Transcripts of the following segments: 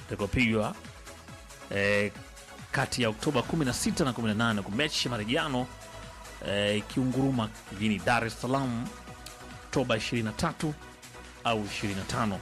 itakopigwa eh, kati ya Oktoba 16 na 18 kwa mechi ya marejeano eh, ikiunguruma jijini Dar es Salaam Oktoba 23 au 25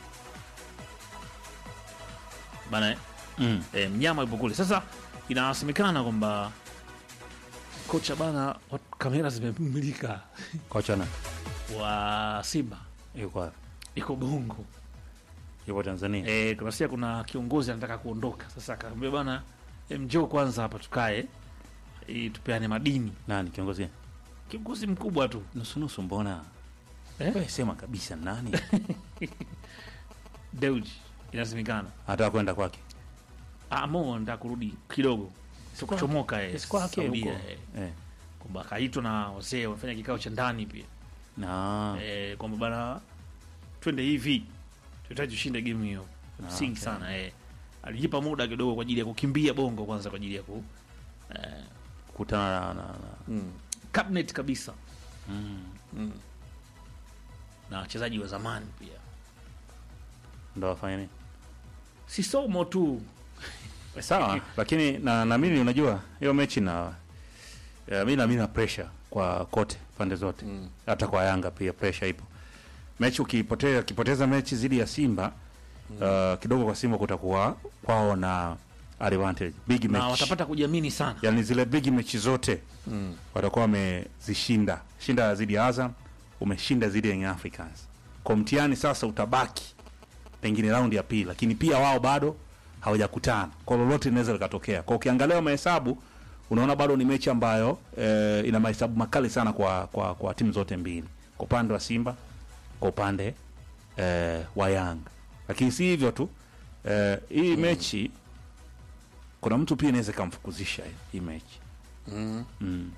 bana eh? Mm. e, mnyama yupo kule. Sasa inasemekana kwamba kocha bana, wat- kamera zimemulika Kocha na wa Simba yuko wapi? iko Bongo. Yupo Tanzania. E, kuna sia kuna kiongozi anataka kuondoka. Sasa akaambia bana, e, njoo kwanza hapa tukae e, tupeane madini. Nani kiongozi? Kiongozi mkubwa tu Nusu nusu mbona? Eh? Wewe sema kabisa nani? Deuji, inasemekana Hata kwenda kwake. Ah, Mo anataka kurudi kidogo, sio kwake. kuchomoka eh, Si kwake Saudia, huko. eh, Eh. kwamba akaitwa na wazee wamefanya kikao cha ndani pia Na eh, kwamba bana twende hivi tunahitaji tushinde game hiyo msingi okay. sana eh. alijipa muda kidogo kwa ajili ya kukimbia bongo kwanza kwa ajili ya ku eh, kutana na, na, na. mm, cabinet kabisa Mm. mm. na wachezaji wa zamani pia Ndo wafanye nini? si somo tu Sawa, lakini na naamini unajua hiyo mechi na ya, mi naamini na pressure kwa kote pande zote mm. hata kwa Yanga pia pressure ipo. Mechi ukipoteza ukipoteza mechi dhidi ya Simba uh, kidogo kwa Simba kutakuwa kwao na advantage big na match, watapata kujiamini sana yani zile big mechi zote mm. watakuwa wamezishinda. Shinda dhidi ya Azam, umeshinda dhidi ya Young Africans. Kwa mtihani sasa utabaki pengine raundi ya pili, lakini pia wao bado hawajakutana, kwa lolote linaweza likatokea. Kwa ukiangalia mahesabu unaona bado ni mechi ambayo eh, ina mahesabu makali sana kwa, kwa, kwa timu zote mbili, kwa upande wa Simba, kwa upande eh, wa Yanga. Lakini si hivyo tu eh, hii mechi kuna mtu pia inaweza ikamfukuzisha hii mechi Mm. mm.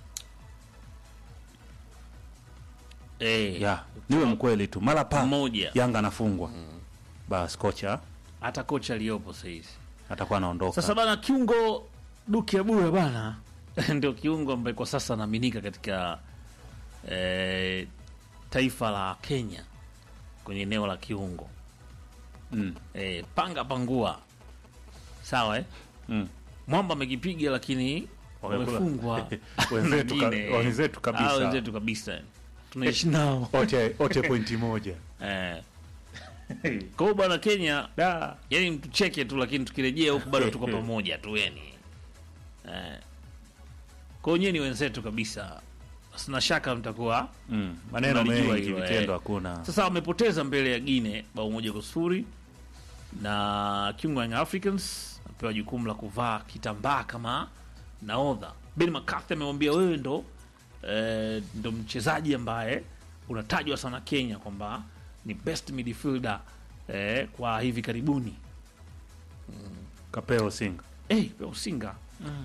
Eh, ya niwe mkweli tu mara pa mmoja Yanga anafungwa basi kocha hata kocha aliyopo sahizi atakuwa anaondoka. Sasa bana, kiungo Duke Abuya bana ndio kiungo ambaye kwa sasa anaaminika katika eh, taifa la Kenya kwenye eneo la kiungo mm. eh, panga pangua, sawa eh? Mm. Mwamba amekipiga lakini Wamekula. wamefungwa Wenzetu ka- Wengine. wenzetu kabisa. Ah, wenzetu kabisa tunaishi nao Ote, ote pointi moja eh. Kwa hiyo bwana Kenya da yani mtucheke tu lakini tukirejea huku bado tuko pamoja tu yani eh. kwa hiyo nyie ni wenzetu kabisa sina shaka mtakuwa mm. maneno Unalijua mengi hilo, eh. vitendo hakuna sasa wamepoteza mbele ya Gine bao moja kwa sufuri na kiungo Young Africans apewa jukumu la kuvaa kitambaa kama naodha Ben McCarthy amemwambia wewe ndo eh, ndo mchezaji ambaye unatajwa sana Kenya kwamba ni best midfielder eh, kwa hivi karibuni kapeo singa hey, pia usinga mm.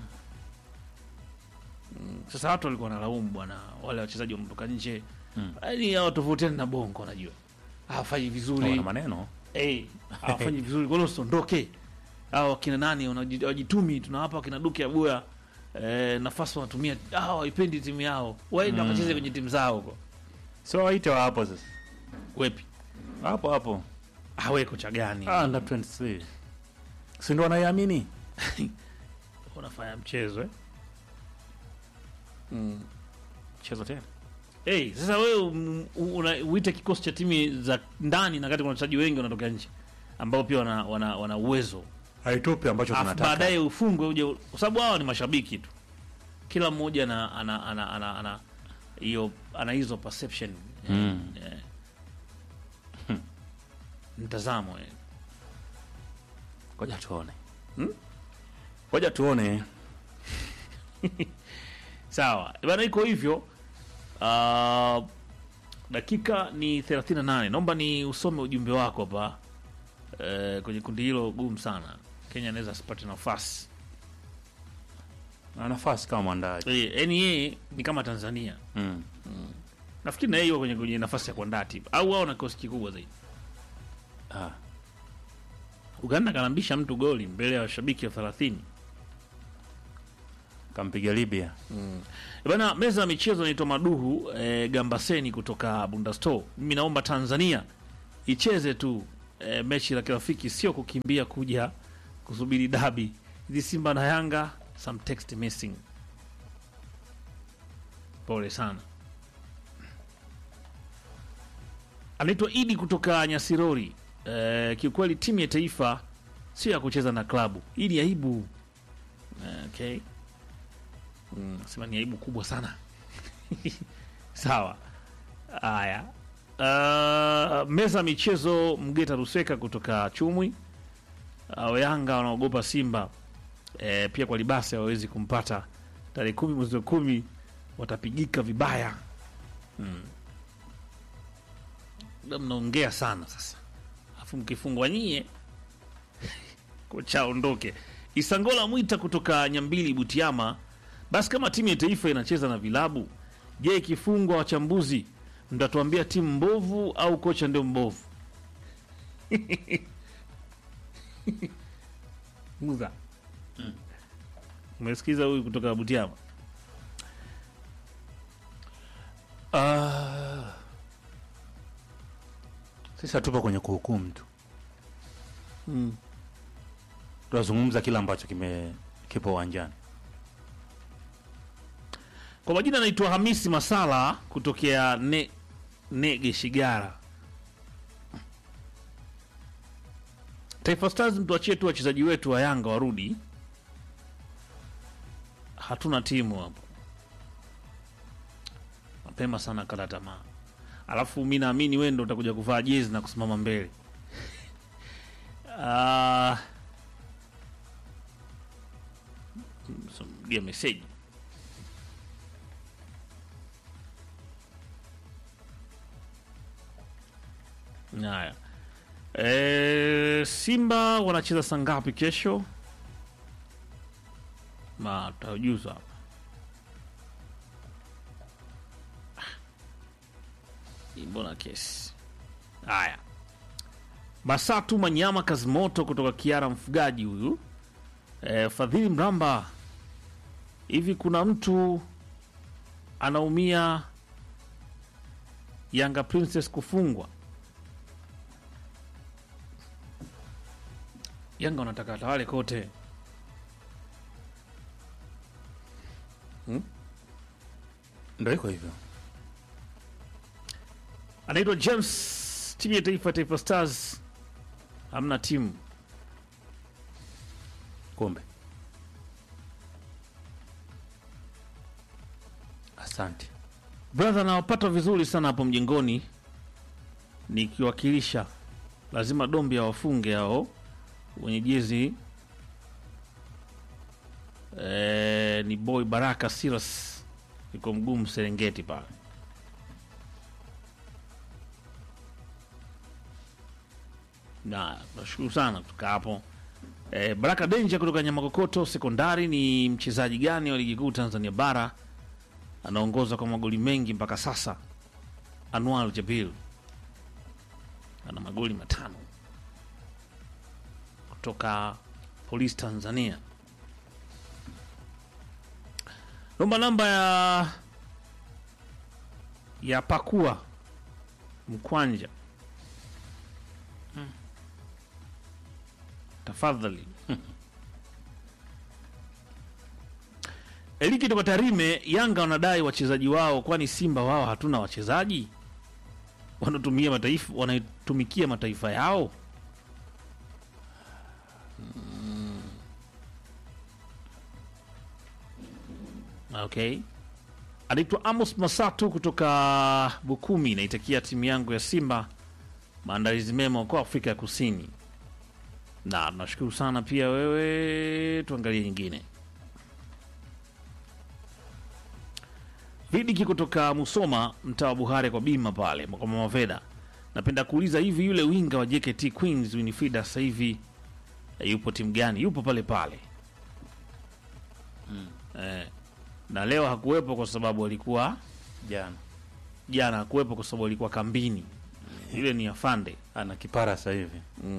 Sasa watu walikuwa wanalaumu bwana, wale wachezaji wametoka nje Mm. yani hao tofautiani na bongo, unajua hawafanyi vizuri wana maneno hey, hawafanyi vizuri, kwa hiyo usiondoke. Hao wakina nani wanaji- wajitumi, tunawapa wakina Duke Abuya eh, nafasi wanatumia, hao waipendi timu yao, waende Mm. wakacheze kwenye timu zao huko. so waite wa hapo sasa Wepi hapo hapo awe kocha gani ah, under 23 si ndo wanaiamini unafanya mchezo eh? mm. mchezo tena Hey, sasa wewe um, una- uite kikosi cha timu za ndani na kati kuna wachezaji wengi wanatoka nje ambao pia wana, wana, wana uwezo haitupi ambacho Alafu tunataka baadaye ufungwe uje, kwa sababu hawa ni mashabiki tu, kila mmoja ana ana ana ana ana hiyo ana hizo perception Mm. eh, mtazamo eh. ngoja tuone Hmm? ngoja tuone Sawa bana, iko hivyo. Uh, dakika ni 38. Naomba ni usome ujumbe wako hapa eh, kwenye kundi hilo gumu sana. Kenya anaweza asipate nafasi na nafasi kama mwandaji eh, yani yeye ni kama Tanzania. mm. Nafikiri na yeye yuko kwenye, kwenye nafasi ya kuandaa timu au wao na kikosi kikubwa zaidi. ah. Uganda kanambisha mtu goli mbele ya washabiki wa 30. kampiga Libya Bana, meza ya michezo inaitwa Maduhu eh, Gambaseni kutoka Bunda Store. Mimi naomba Tanzania icheze tu e, mechi la kirafiki sio kukimbia kuja kusubiri dabi. Hizi Simba na Yanga some text missing. Pole sana. Anaitwa Idi kutoka Nyasirori. E, kiukweli timu ya taifa sio ya kucheza na klabu. Hii ni aibu. Eh, Okay. Mm, sema ni aibu kubwa sana. Sawa. Haya. Uh, meza michezo Mgeta Ruseka kutoka Chumwi. Uh, Yanga wanaogopa Simba. E, pia kwa libasi hawawezi kumpata tarehe kumi mwezi wa kumi watapigika vibaya. Mm. Labda mnaongea sana sasa, alafu mkifungwa nyie kocha aondoke. Isangola Mwita kutoka Nyambili Butiama. Basi kama timu ya taifa inacheza na vilabu, je, ikifungwa wachambuzi mtatuambia timu mbovu au kocha ndio mbovu? Muza umesikiza huyu kutoka Butiama? Ah, sisi hatupo kwenye kuhukumu tu, Mm. tunazungumza kile ambacho kime kipo uwanjani. Kwa majina anaitwa Hamisi Masala kutokea ne, Nege Shigara. Taifa Stars, mtuachie tu wachezaji wetu wa Yanga warudi, hatuna timu hapo. Mapema sana kala tamaa, alafu mi naamini wewe ndo utakuja kuvaa jezi na kusimama mbele. Ah, mdia meseji Haya. E, Simba wanacheza saa ngapi kesho? Ma tutajuza hapa. Hii Mbona kesi? Haya. Basatu Manyama Kazimoto kutoka Kiara mfugaji huyu. E, Fadhili Mramba. Hivi kuna mtu anaumia Yanga Princess kufungwa? Yanga wanataka watawale kote. Ndo iko hivyo. Anaitwa James, timu ya taifa Taifa Stars hamna timu. Kumbe, asante. Brother, nawapata vizuri sana hapo mjengoni nikiwakilisha. Lazima Dombi awafunge hao wenye jezi e, ni boy Baraka Silas yuko mgumu Serengeti pale. Na nashukuru sana kutoka hapo. E, Baraka Denja kutoka Nyamakokoto Sekondari ni mchezaji gani wa ligi kuu Tanzania bara anaongoza kwa magoli mengi mpaka sasa? Anwar Jabil ana magoli matano kutoka Polisi Tanzania. Naomba namba ya ya Pakua Mkwanja, tafadhali. Eliki toka Tarime. Yanga wanadai wachezaji wao, kwani Simba wao hatuna wachezaji wanatumia mataifa wanatumikia mataifa yao. Okay, anaitwa Amos Masatu kutoka Bukumi. Naitakia timu yangu ya Simba maandalizi mema kwa Afrika ya Kusini, na nashukuru sana pia wewe. Tuangalie nyingine. Vidiki kutoka Musoma, mtaa wa Buhare kwa bima pale kwa Mama Veda. Napenda kuuliza hivi, yule winga wa JKT Queens Winifrida sasa hivi eh, yupo timu gani? Yupo pale pale eh, na leo hakuwepo kwa sababu alikuwa Jana jana hakuwepo kwa sababu alikuwa kambini. Yule ni afande ana kipara sasa hivi.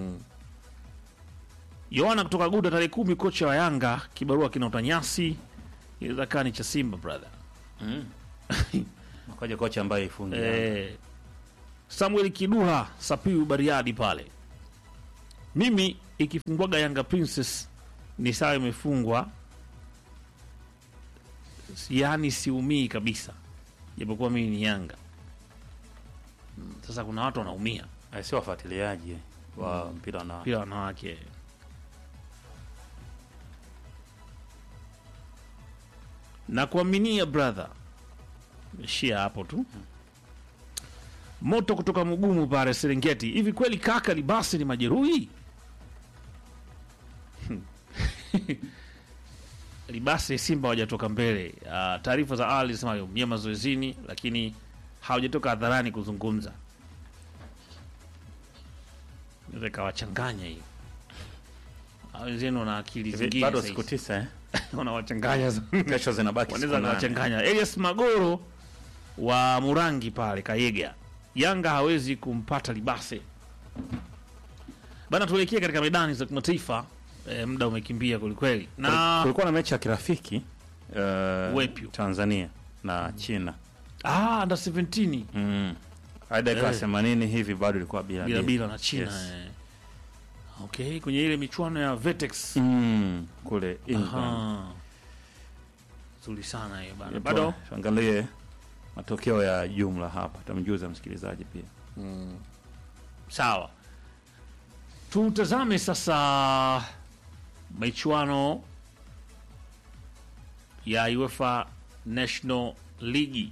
Yohana kutoka Guda, tarehe kumi, kocha wa Yanga kibarua kinaota nyasi, inaweza kaa ni cha Simba brother. Makaja kocha ambaye ifungi Eh, Samuel Kiduha Sapiu Bariadi pale mimi ikifungwaga Yanga Princess ni sawa imefungwa, yaani siumii kabisa, japokuwa mimi ni Yanga. Mm, Sasa kuna watu wanaumia Eh, sio wafuatiliaji wa mpira na pia wanawake. Na kuaminia brother, ishia hapo tu. Moto kutoka Mugumu pale Serengeti. Hivi kweli kaka Libasi ni majeruhi? Libasi Simba hawajatoka mbele. Ah, Taarifa za awali zinasema aliumia mazoezini, lakini hawajatoka hadharani kuzungumza. Inaweza ikawachanganya hiyo. Hao Wenzenu wana akili Hivi zingine bado sasa siku hizi. tisa eh? wanawachanganya Kesho zinabaki wanaweza siku nane. kuwachanganya. Elias Magoro wa Murangi pale Kayega, Yanga hawezi kumpata Libase bana. Tuelekee katika medani za kimataifa. E, muda umekimbia kwelikweli, na Kulikuwa na mechi ya kirafiki uh, Wepyu. Tanzania na China ah, under 17 mm. hadi dakika Eh. 80 hivi bado ilikuwa bila bila bila. bila na China Yes. eh. Okay, kwenye ile michuano ya Vetex Mm, kule England. Aha. Nzuri sana hiyo bana. Bado Bado angalie matokeo ya jumla hapa, tamjuza msikilizaji pia. Sawa, tutazame sasa michuano ya UEFA National League,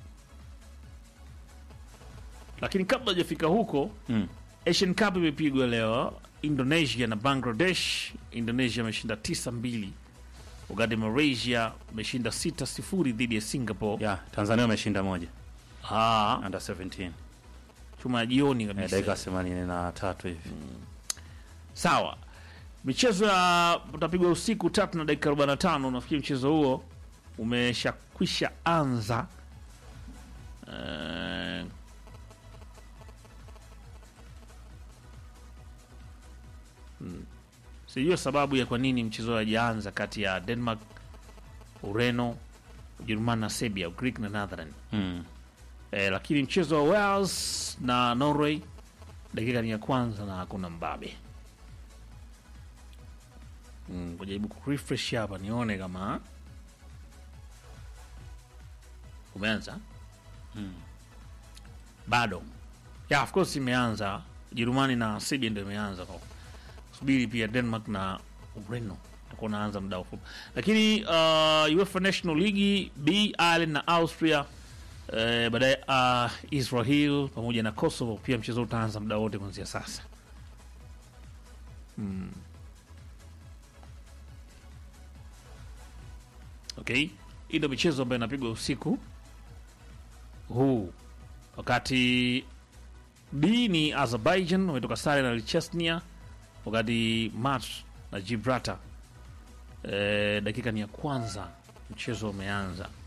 lakini kabla hajafika huko, Mm. Asian Cup imepigwa leo, Indonesia na Bangladesh. Indonesia ameshinda 9-2 wakati Malaysia ameshinda 6-0 dhidi ya Singapore. Ya, Tanzania wameshinda moja Ah, under 17 chuma ya jioni eh, kabisa. dakika 83 hivi. Sawa, michezo ya utapigwa usiku tatu na dakika 45. Nafikiri mchezo huo umeshakwisha anza. Eh, mm, sijua sababu ya kwa nini mchezo hajaanza kati ya Denmark, Ureno, Ujerumani na Serbia, Greek na Netherlands. Mm. Eh, lakini mchezo wa Wales na Norway dakika ni ya kwanza na hakuna mbabe. Mm, kujaribu kurefresh hapa nione kama umeanza bado. Yeah, of course imeanza. Ujerumani na Serbia ndio imeanza kwa subiri pia Denmark na Ureno takuwa naanza muda mfupi, lakini uh, UEFA National League B Ireland na Austria eh, baadaye uh, Israel pamoja na Kosovo pia mchezo utaanza muda wote kuanzia sasa. Mm. Okay, hii ndio michezo ambayo inapigwa usiku huu, wakati B ni Azerbaijan wametoka sare na Chechnya, wakati Mat na Gibraltar eh, dakika ni ya kwanza mchezo umeanza.